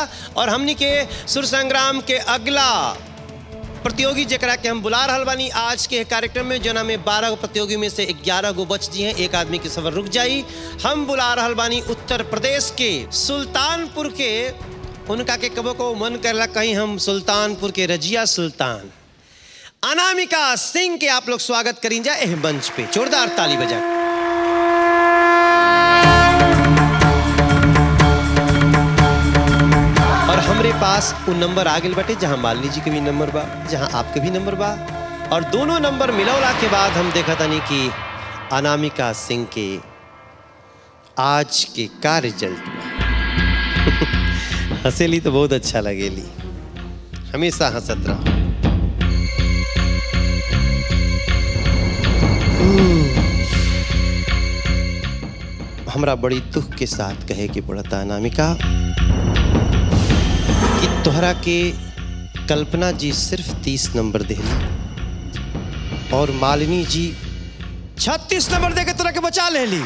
और हमनी के सुर संग्राम के अगला प्रतियोगी जरा के हम बुला रहल बानी आज के कार्यक्रम में जना में बारह गो प्रतियोगी में से ग्यारह गो बच जी हैं एक आदमी की सफर रुक जाई हम बुला रहल बानी उत्तर प्रदेश के सुल्तानपुर के उनका के कबो को मन करला कहीं हम सुल्तानपुर के रजिया सुल्तान अनामिका सिंह के आप लोग स्वागत करीं जा एह मंच पे जोरदार ताली बजा और हमरे पास वो नंबर आ गए बटे जहाँ मालिनी जी के भी नंबर बा जहाँ आपके भी नंबर बा और दोनों नंबर मिलौला के बाद हम देखा तानी कि अनामिका सिंह के आज के का रिजल्ट बा हंसेली तो बहुत अच्छा लगेली हमेशा हंसत रहो हमरा बड़ी दुख के साथ कहे के पड़ता अनामिका कि तोहरा के कल्पना जी सिर्फ तीस नंबर देली और मालिनी जी छत्तीस नंबर देके तोरा के बचा लेली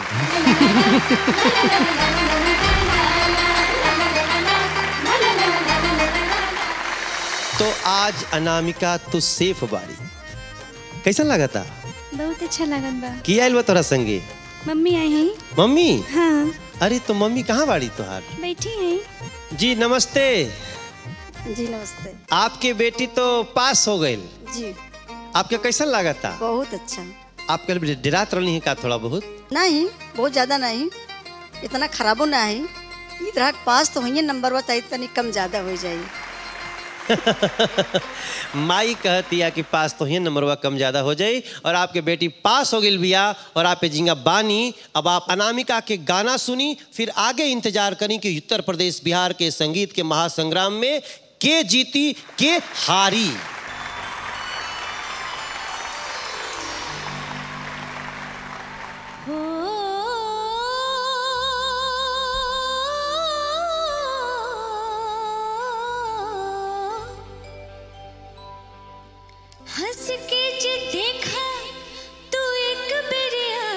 तो आज अनामिका तू सेफ बाड़ी कैसा लगा था बहुत अच्छा लगन बा की आयल बा तोरा संगे मम्मी आई हैं मम्मी हाँ अरे तो मम्मी कहाँ बाड़ी तोहार बैठी हैं जी नमस्ते जी नमस्ते आपके बेटी तो पास हो गई जी आपके कैसा लगा था बहुत अच्छा आप कल डरात रही है का थोड़ा बहुत नहीं बहुत ज़्यादा नहीं इतना खराबो ना है इधर पास तो हुई नंबर बताई तनी कम ज़्यादा हो जाए माई कहती है कि पास तो ही नंबरवा कम ज्यादा हो जाई और आपके बेटी पास हो गई बिया और आप पे झिंगा बानी अब आप अनामिका के गाना सुनी फिर आगे इंतजार करी कि उत्तर प्रदेश बिहार के संगीत के महासंग्राम में के जीती के हारी हंस के जे देखा तू एक बेरिया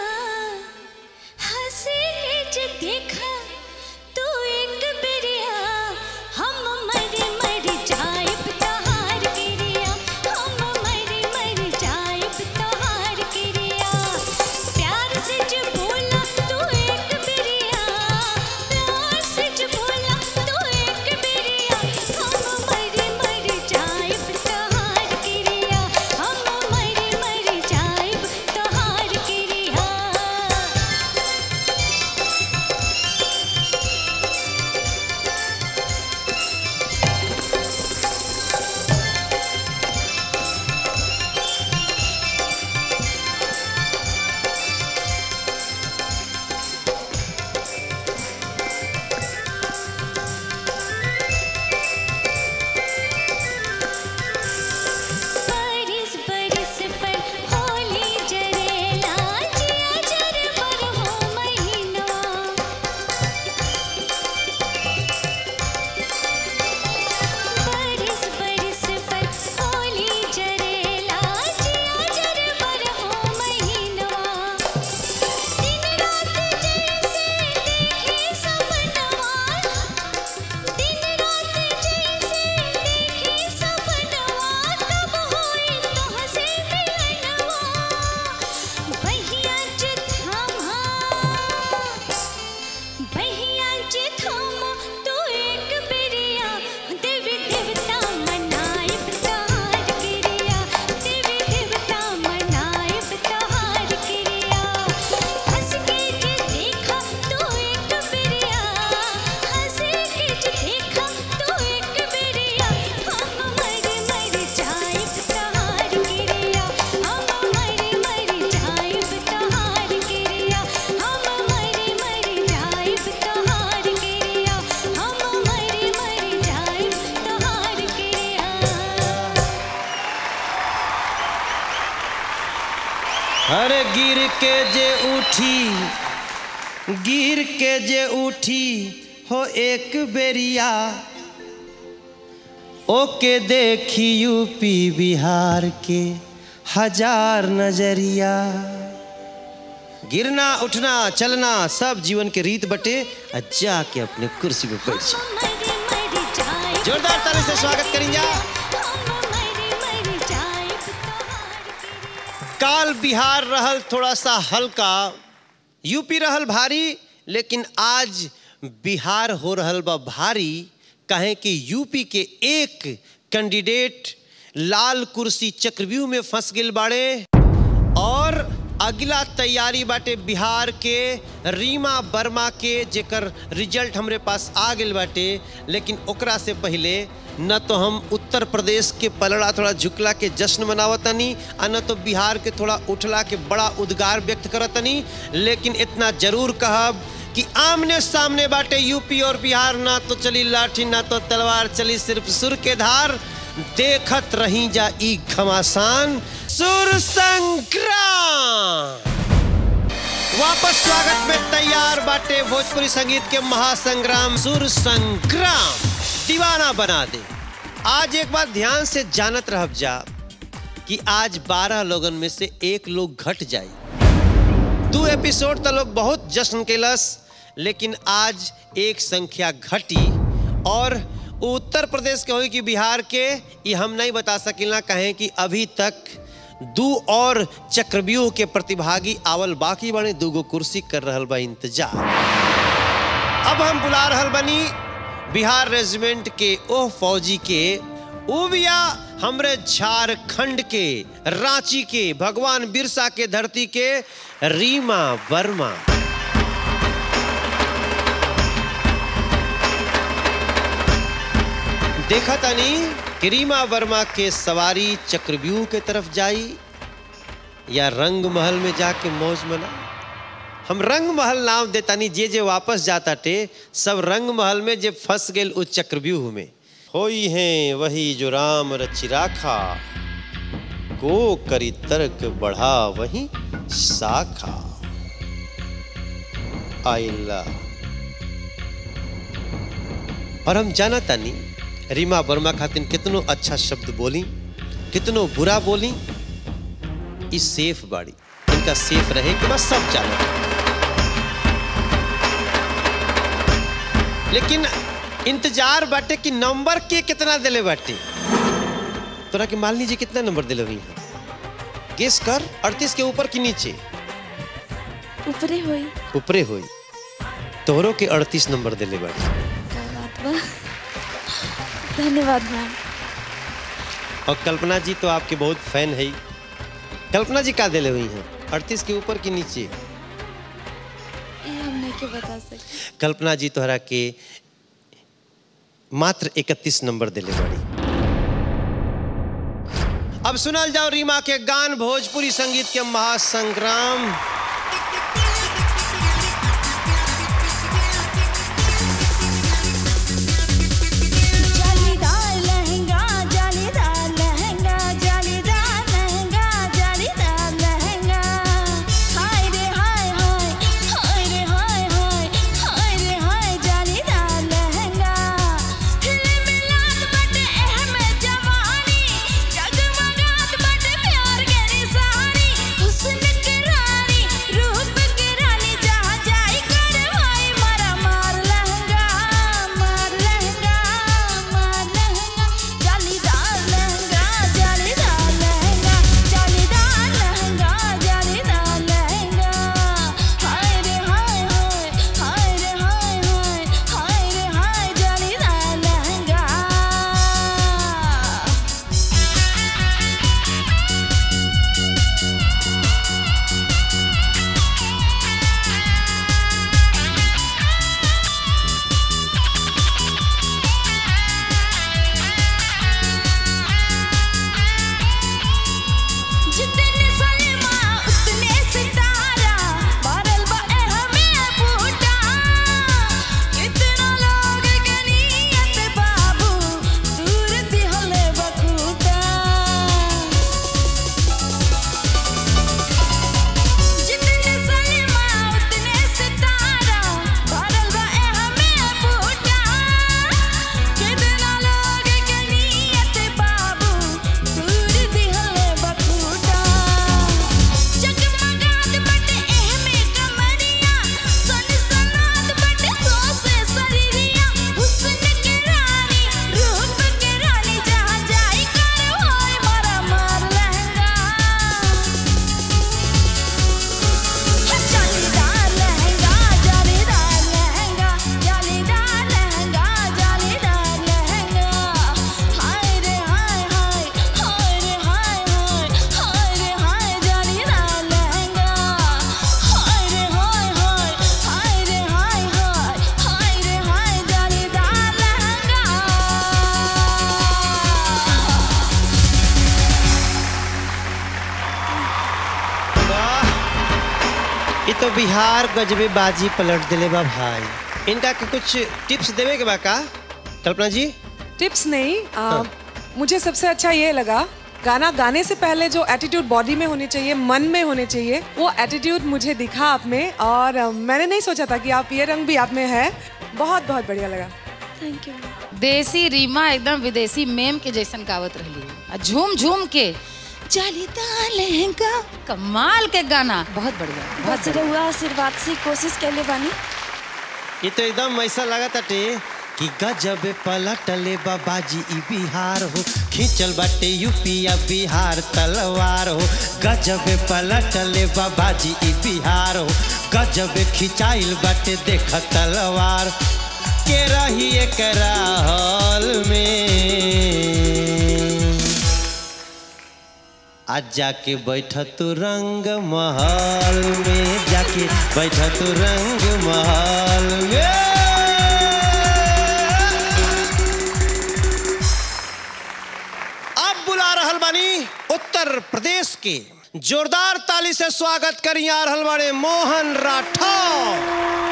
हंस के जे देखा तू एक बेरिया हम मर मर जाइब तहार गिरिया हम मर मर जाइब तहार गिरिया प्यार से जो बोला तू एक बेरिया प्यार से जो बोला तू एक बेरिया हम मर मर जाइब तहार गिरिया हम मर मर जाइब तहार गिरिया बरिस बरिस पर होली जरेला जिया जर पर हो महीनवा बरिस बरिस पर होली जरेला जिया जर पर हो महीनवा दिन रात जैसे देखे सपनवा दिन रात जैसे देखे सपनवा कब होई तोहसे मिलनवा बहिया जे थामा बहिया जे थामा तू एक बेरिया देवी देवता मनाइब तहार गिरिया देवी देवता मनाइब तहार गिरिया हंस के जे देखा तू एक बेरिया हंस के जे देखा तू एक बेरिया हम मर मर जाइब तहार गिरिया हम मर मर जाइब तहार गिरिया हम मर मर जाइब तहार गिरिया हम मर मर जाइब तहार गिरिया अरे गिर के जे उठी गिर के जे उठी हो एक बेरिया ओके देखी यूपी बिहार के हजार नजरिया गिरना उठना चलना सब जीवन के रीत बटे आ जाके अपने कुर्सी पे बैठ जा मर मर जोरदार ताली से स्वागत करेंगे हम मरी मरी जाए तोहार काल बिहार रहल थोड़ा सा हल्का यूपी रहल भारी लेकिन आज बिहार हो रहल बा भारी कहे कि यूपी के एक कैंडिडेट लाल कुर्सी चक्रव्यूह में फंस गिल बाड़े और अगला तैयारी बाटे बिहार के रीमा वर्मा के जेकर रिजल्ट हमरे पास आ गेल बाटे लेकिन ओकरा से पहले न तो हम उत्तर प्रदेश के पलड़ा थोड़ा झुकला के जश्न मनावतनी आ न तो बिहार के थोड़ा उठला के बड़ा उद्गार व्यक्त करतनी लेकिन इतना जरूर कहब कि आमने सामने बाटे यूपी और बिहार ना तो चली लाठी ना तो तलवार चली सिर्फ सुर के धार देखत रही जा ई घमासान सुर संग्राम वापस स्वागत में तैयार बाटे भोजपुरी संगीत के महासंग्राम सुर संग्राम दीवाना बना दे आज एक बात ध्यान से जानत रहब जा कि आज 12 लोगन में से एक लोग घट जाए दो एपिसोड तो लोग बहुत जश्न केलस लेकिन आज एक संख्या घटी और उत्तर प्रदेश के होई कि बिहार के ये हम नहीं बता सकिला कहें कि अभी तक दू और चक्रव्यूह के प्रतिभागी आवल बाकी बने दूगो कुर्सी कर रहल बा इंतजार अब हम बुला रहल बनी बिहार रेजिमेंट के ओह फौजी के उबिया हमरे झारखंड के रांची के भगवान बिरसा के धरती के रीमा वर्मा देखा तनी कि रीमा वर्मा के सवारी चक्रव्यूह के तरफ जाई या रंग महल में जाके मौज मना हम रंग महल नाम देतानी जे जे वापस जाता टे सब रंग महल में जे फंस गेल उस चक्रव्यूह में होई हैं वही जो राम रचि राखा को करी तर्क बढ़ा वही शाखा आइला और हम जाना तानी रीमा वर्मा खातिन कितनो अच्छा शब्द बोली कितनो बुरा बोली ई सेफ बाड़ी इनका सेफ रहे कि बस सब जाना लेकिन इंतजार बाटे कि नंबर के कितना दिले बाटे तोरा के मान लीजिए कितना नंबर दिले हुई है गेस कर अड़तीस के ऊपर कि नीचे ऊपरे होई ऊपरे हुई तोहरों के अड़तीस नंबर दिले बाटे का बात बा धन्यवाद मैम और कल्पना जी तो आपके बहुत फैन है ही। कल्पना जी का दिले हुई हैं अड़तीस के ऊपर कि नीचे ये हम नहीं के बता सकते कल्पना जी तोहरा के मात्र इकतीस नंबर दिले बड़ी अब सुनल जाओ रीमा के गान भोजपुरी संगीत के महासंग्राम जालीदार लहंगा जालीदार लहंगा जालीदार लहंगा जालीदार लहंगा हाय रे हाय हाय हाय रे हाय हाय हाय रे हाय जालीदार लहंगा हिले मिलात बटे एह में जवानी जगमगात बटे प्यार के निशानी हुस्न की रानी तो बिहार गजबे बाजी पलट दिले बा भाई इनका के कुछ टिप्स देवे के बा का कल्पना जी टिप्स नहीं आ, मुझे सबसे अच्छा ये लगा गाना गाने से पहले जो एटीट्यूड बॉडी में होनी चाहिए मन में होने चाहिए वो एटीट्यूड मुझे दिखा आप में और अ, मैंने नहीं सोचा था कि आप ये रंग भी आप में है बहुत बहुत बढ़िया लगा थैंक यू देसी रीमा एकदम विदेशी मेम के जैसन गावत रही आ झूम झूम के जालीदार लहंगा कमाल के गाना बहुत बढ़िया बहुत बस रहुआ आशीर्वाद से कोशिश कैले बानी ये तो एकदम ऐसा लगा ताटे कि गजब पलटले बाबाजी ई बिहार हो खींचल बाटे यूपीया बिहार तलवार हो गजब पलटले बाबाजी ई बिहार हो गजब खिंचाइल बाटे देख तलवार के रही एकरा हॉल में आज जाके बैठ तू रंग महल में जाके बैठ तू रंग महल में अब बुला रहल बानी उत्तर प्रदेश के जोरदार ताली से स्वागत करी आ रहल बाड़े मोहन राठौर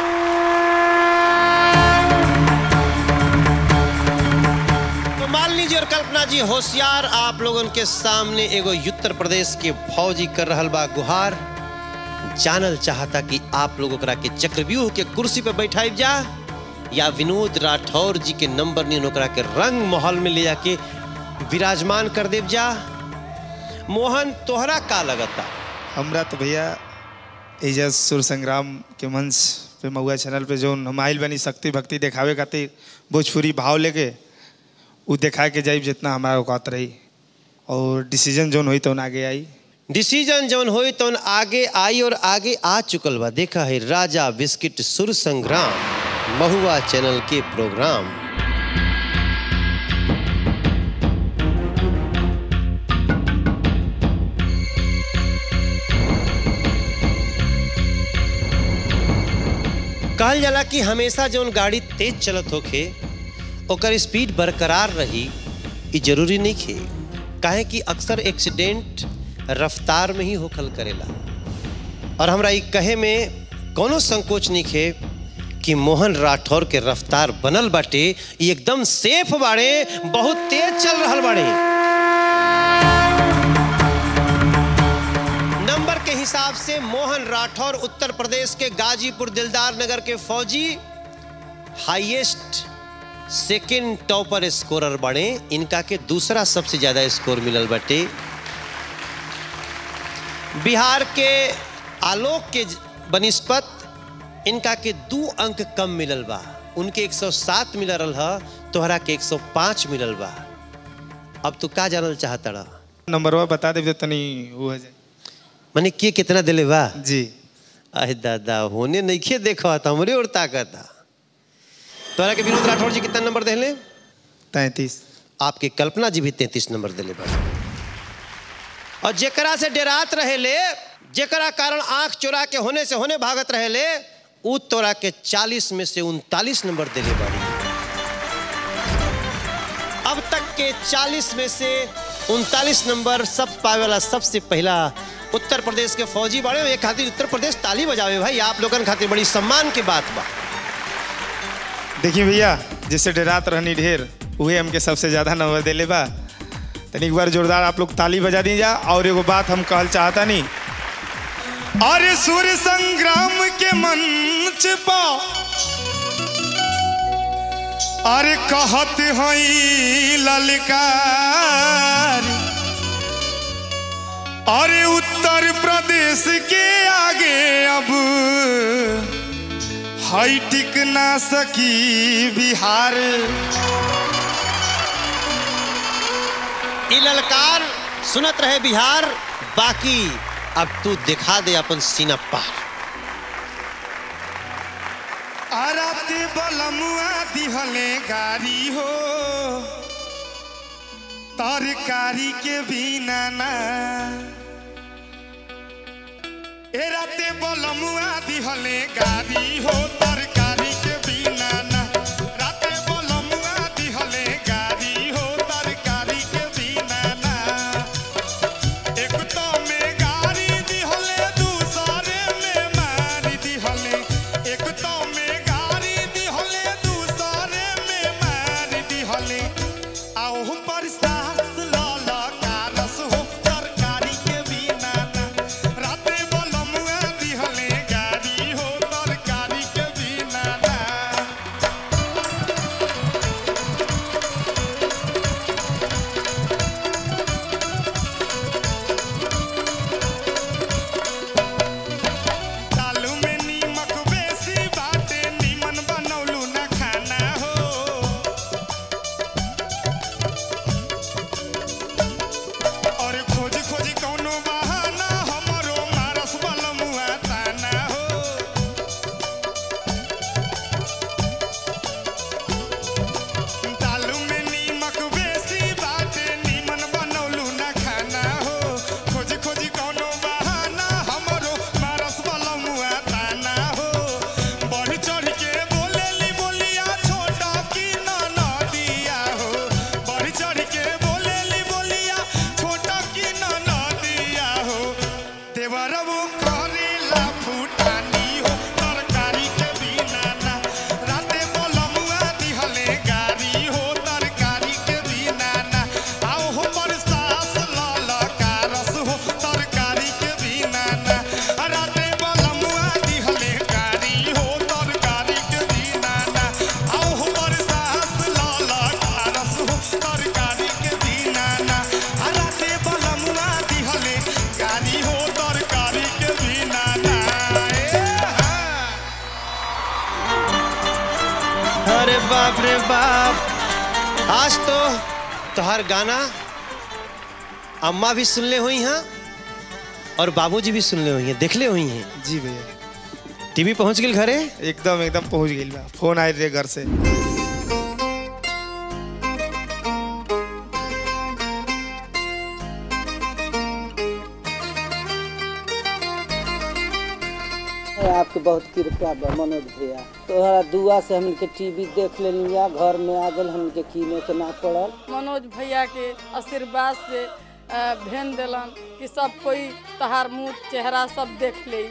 तो मालिनी जी और कल्पना जी होशियार आप लोगन के सामने एगो उत्तर प्रदेश के फौजी कर रहल बा गुहार जानल चाहता कि आप लोग ओकरा के चक्रव्यूह के कुर्सी पे बैठाइब जा या विनोद राठौर जी के नंबर नहीं ओकरा के रंग महल में ले जाके विराजमान कर देव जा मोहन तोहरा का लगता हमरा तो भैया एजा सुर संग्राम के मंच पे महुआ चैनल पे जो हम आइल बनी शक्ति भक्ति देखावे खातिर भोजपुरी भाव लेके उ देखा के जाइब जितना हमारा औकात रही और डिसीजन जोन हुई तो आगे आई डिसीजन जौन होई तौन आगे आई और आगे आ चुकल बा देखा है राजा बिस्किट सुर संग्राम महुआ चैनल के प्रोग्राम कहल जाला कि हमेशा जौन गाड़ी तेज चलत होखे ओकर स्पीड बरकरार रही ई जरूरी नहीं खे काहे कि अक्सर एक्सीडेंट रफ्तार में ही होखल करेला और हमरा ई कहे में कोनो संकोच नहीं खे कि मोहन राठौर के रफ्तार बनल बाटे ई एकदम सेफ बाड़े बहुत तेज चल रहल बाड़े नंबर के हिसाब से मोहन राठौर उत्तर प्रदेश के गाजीपुर दिलदार नगर के फौजी हाईएस्ट सेकेंड टॉपर स्कोरर बने इनका के दूसरा सबसे ज्यादा स्कोर मिलल बाटे बिहार के आलोक के बनिस्पत इनका के दू अंक कम मिलल बा उनके 107 मिलल रहा तोहरा के 105 मिलल बा अब तू का जानल चाहता रहा नंबरवा बता देब तो तनी वो हो जाए मने के कितना दिले बा जी अरे दादा होने नहीं देखा था हमरे और ताकत था तोहरा के विनोद राठौर जी कितना नंबर देले तैंतीस आपके कल्पना जी भी तैतीस नंबर दिले बा और जेकरा से डेरात रहे ले जेकरा कारण आंख चोरा के होने से होने भागत रहे ले उ तोरा के 40 में से उनतालीस नंबर दिले बाड़ी अब तक के 40 में से उनतालीस नंबर सब पावे वाला सबसे पहला उत्तर प्रदेश के फौजी बाड़े एक खातिर उत्तर प्रदेश ताली बजावे भाई आप लोगन खातिर बड़ी सम्मान की बात बा देखिए भैया जैसे डरात रहनी ढेर उहे हमके सबसे ज़्यादा नंबर देले बा तनी एक बार जोरदार आप लोग ताली बजा दीजा और एगो बात हम कहल चाहता नहीं अरे सूर्य संग्राम के मंच पा अरे कहत हई ललकार अरे उत्तर प्रदेश के आगे अब हई टिक ना सकी बिहार ई ललकार सुनत रहे बिहार बाकी अब तू दिखा दे अपन सीना पार आराते बलमुआ दिहले गारी हो तरकारी के बिना ना ए राते बलमुआ दिहले गारी हो तरकारी के बिना ना राते बलमुआ दिहले गारी हो तरकारी के बिना ना एक तो में गाड़ी दिहले दूसरे में मारी बरसात लाला का रस हो तरकारी के बिना ना राते बलमुआ दिहले गाड़ी हो तरकारी के बिना ना दालू में नीमक बेसी बाटे नीमन बनौलू ना खाना हो और खोज खोज कौनो बहाना हमरो मारस बलमुआ ताना हो दालू में नीमक बेसी बाटे नीमन बनौलू ना खाना हो खोज खोज कौनो बहाना हमरो मारस बलमुआ ताना हो बढ़ चढ़ के बोलेली बोलिया छोटा की ना नदिया हो बढ़ चढ़ के बोलेली बोलिया छोटा की ना नदिया हो देवरबो करेला फूटानी हो तरकारी के बिना ना राते बलमुआ दिहले गारी हो तरकारी के बिना ना आओ हो बरसास लाला का रस हो तरकारी के बिना ना राते बलमुआ दिहले गारी हो तरकारी के बिना ना आओ हो बरसास लाला का रस हो तरकारी के बिना ना राते बलमुआ दिहले गारी हो तरकारी के बिना ना ए हाँ अरे बाप रे बाप आज तो तोहार गाना अम्मा भी सुनले हुई हैं और बाबूजी भी सुनले हुई हैं देखले हुई हैं जी भैया टीवी पहुंच गई घरे एकदम एकदम पहुंच गई बा फोन आए रहे घर से आपके बहुत कृपा बा मनोज भैया तोहरा दुआ से हमके टीवी देख लेलिया घर में आ गल हमके कीने के ना पड़ल मनोज भैया के आशीर्वाद से अ, भेन दिलन कि सब कोई तहार मुंह चेहरा सब देख ले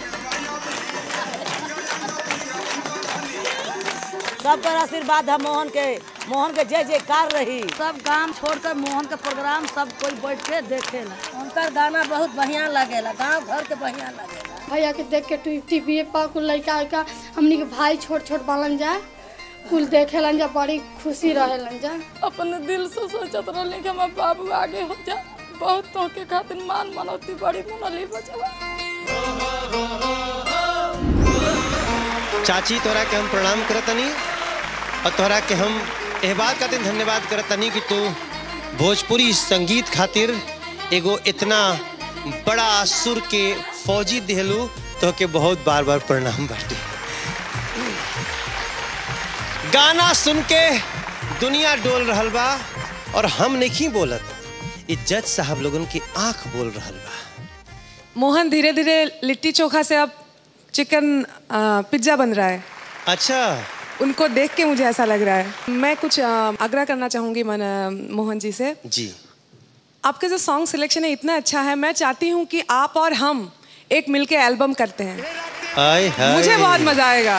सब पर आशीर्वाद है मोहन के मोहन के जय जयकार रही सब काम छोड़कर मोहन के प्रोग्राम सब कोई बैठ के देखेला उनकर गाना बहुत बढ़िया लगेला गांव घर के बढ़िया लगेला भैया के देख के टीवी पर कुल लड़का उड़का हमनी के भाई छोट छोट बालन जा कुल देखेलन जा बड़ी खुशी रहेलन जा अपन दिल से सोचत रहली कि हमार बाबू आगे हो जा बहुत तो के खातिर मान मनौती बड़ी मनली बचवा चाची तोरा के हम प्रणाम करतनी और तोरा के हम एह बात खातिर धन्यवाद करतनी कि तू भोजपुरी संगीत खातिर एगो इतना बड़ा सुर के फौजी दिहलू तो के बहुत बार बार प्रणाम बाटे गाना सुन के दुनिया डोल रहल बा और हम नहीं बोलत ई जज साहब लोगन की आंख बोल रहल बा मोहन धीरे धीरे लिट्टी चोखा से अब चिकन अ, पिज्ज़ा बन रहा है अच्छा उनको देख के मुझे ऐसा लग रहा है मैं कुछ अ, आग्रह करना चाहूँगी मन अ, मोहन जी से जी आपका जो सॉन्ग सिलेक्शन है इतना अच्छा है मैं चाहती हूँ कि आप और हम एक मिलके एल्बम करते हैं आय हाय मुझे बहुत मजा आएगा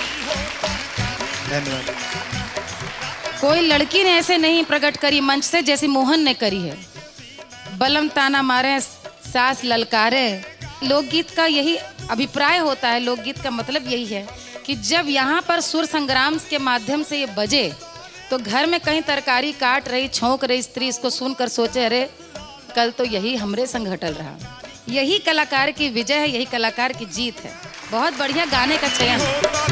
धन्यवाद कोई लड़की ने ऐसे नहीं प्रकट करी मंच से जैसे मोहन ने करी है बलम ताना मारे सास ललकारे लोकगीत का यही अभिप्राय होता है लोकगीत का मतलब यही है कि जब यहाँ पर सुर संग्राम के माध्यम से ये बजे तो घर में कहीं तरकारी काट रही छौंक रही स्त्री इसको सुनकर सोचे अरे कल तो यही हमरे संग घटल रहा यही कलाकार की विजय है यही कलाकार की जीत है बहुत बढ़िया गाने का चयन है